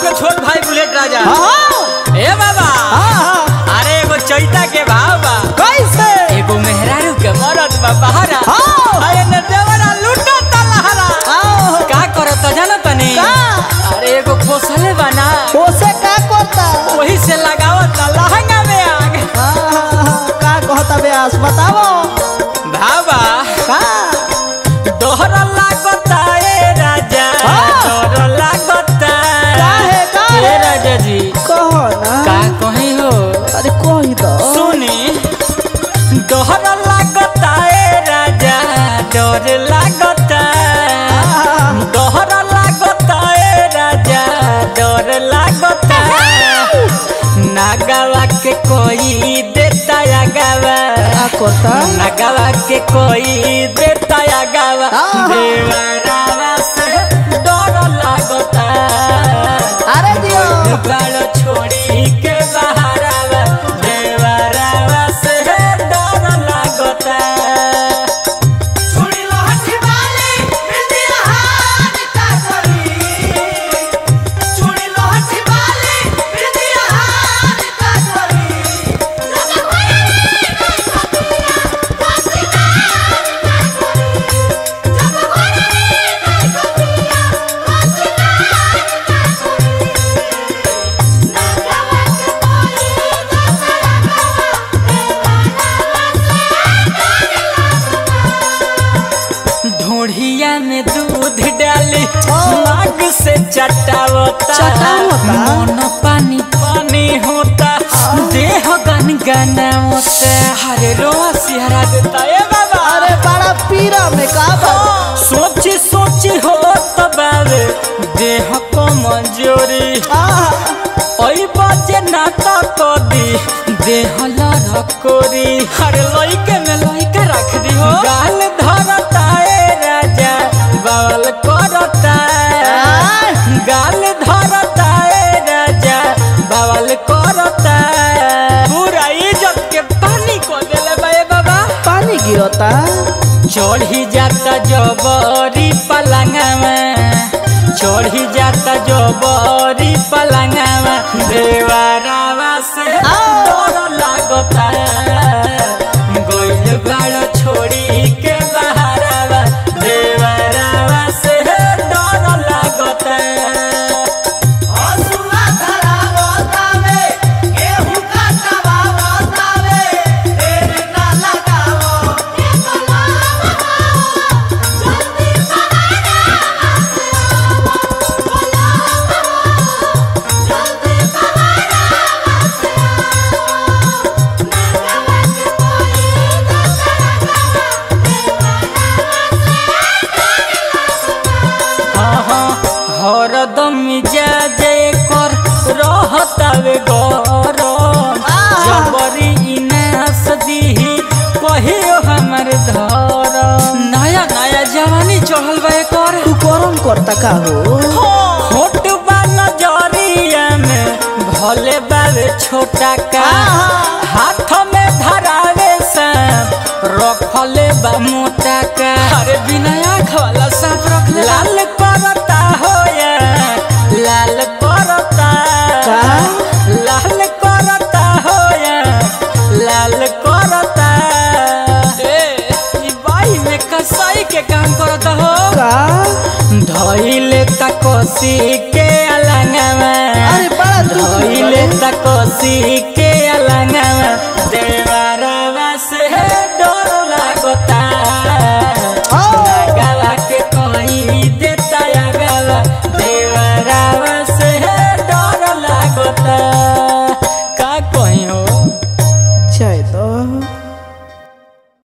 के छोट भाई बुलेट राजा हाँ ए बाबा हाँ हाँ अरे एगो चैता के भाव बा कैसे एगो मेहरारू के मरद बा बहारा हाँ। अरे न देवरा लूटा तलहरा आओ का करत जाना तनी का? अरे एगो पोसले बना ओसे का करता वही से लगावत लहंगा में आग हाँ हाँ हाँ का कहता व्यास बताओ भावा का दोहर लागता ए राजा हाँ। दोहर लागता काहे, काहे? ए राजा जी कहो ना का कहीं हो अरे कही दो सुनी दोहर लागता ए राजा डर लागता दोहर लागता ए राजा डर लागता नागवा के कोई देता या गावा का करता नगवा के कोई देता या गावा आहा। देवरावा से डर लागता अरे दियो बालो छोड़ी के बहारावा देवरावा से डर लागता सुनी लो हठी वाली बिरदी हाथ का करी सुनी लो हठी वाली बिरदी हाथ का करी लगा भया रे का कपिया वासी का का करी जब भया रे का कपिया वासी का का करी नगवा के कोई दूसरा ढोढ़िया में दूध डाली नाग से चटावता चटावता? मन पानी पानी होता देह गन गना होता हरे रोआ सिहरा देता ए बाबा अरे बड़ा पीरा में का बा सोची सोची हो तबावे देह को मंजूरी आहा, ओई बाजे नाता को दी देह लरकोरी हर लइके में लइका रख दी हो गाल धरता ए राजा बाल करता आय। गाल धरता ए राजा बाल करता पूरा इज्जत के पानी को देले बा ए बाबा पानी गिरता चढ़ी जाता जबरी पलंगवा चढ़ी जाता जबरी पलंगवा देवरावा से डर लागता गइल बाड़ छोड़ी के बहारावा देवरावा से डर लागता हसुआ धरावतावे गेहूं काटवावतावे ढेर ना लगावो जल्दी पराना जल्दी पराना नगवा के कोई दूसरा हाँ हाँ हरदम मिजाज कर रहतावे गरम जबरी इनास दीही कहियो हमर धरम नया नया जवानी चढ़ल बा कर तू गरम करता का हो होट बा नजरिया में भले बावे छोटा का हाथ में धरावे सांप रखले बा मोटा का अरे बिना आँख वाला सांप रख लाल करता हो या लाल करता का? लाल करता हो या लाल करता ए ई बाई में कसाई के काम करता हो का धइले तकोसी के अलंगवा अरे बड़ा दुख धइले तकोसी के